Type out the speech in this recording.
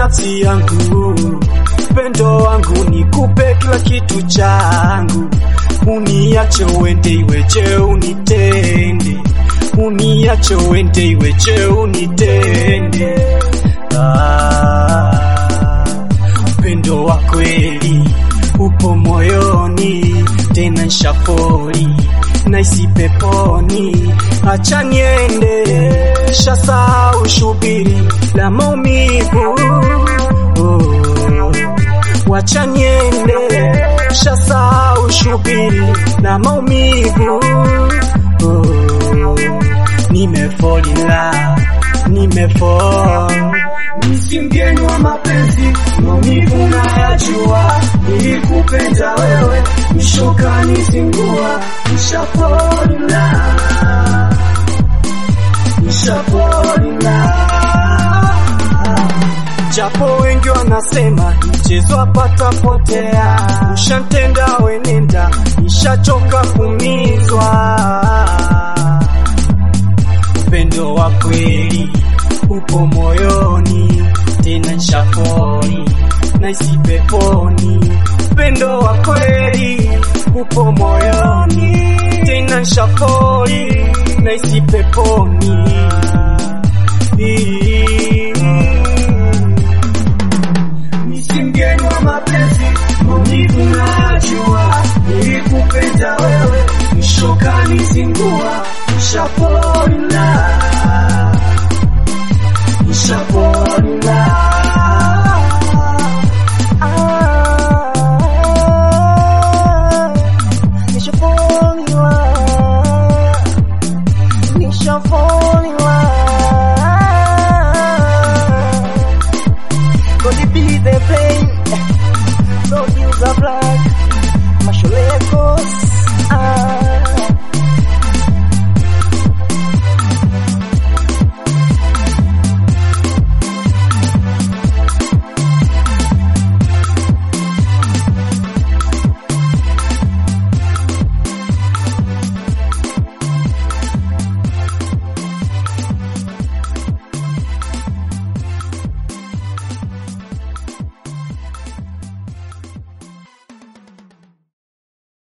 nafsi yangu, pendo wangu nikupe kila kitu changu, uniache uende iweje unitende, uniache uende iweje unitende. Ah, upendo wa kweli upo moyoni, tena nshapori naisi peponi, acha niende, shasahau shubiri la maumivu oh. Wacha niende, shasahau shubiri la maumivu oh. Nimefall in love, nimefall Misi mgeni wa mapenzi, maumivu nayajua, nilikupenda wewe, nishoka nizingua, nishapolina, nishapolina. japo wengi wanasema mchezo apata potea, ushantenda wenenda, nishachoka kumizwa. Upendo wa kweli upo moyoni, tena nshafori naisi peponi. Upendo wa kweli upo moyoni, tena nshafori naisi peponi. Misi mgeni wa mapenzi, maumivu nayajua, nilikupenda wewe, nishoka nizingua, nishapolina, nishapolina. Gonna be the pain, don't use a black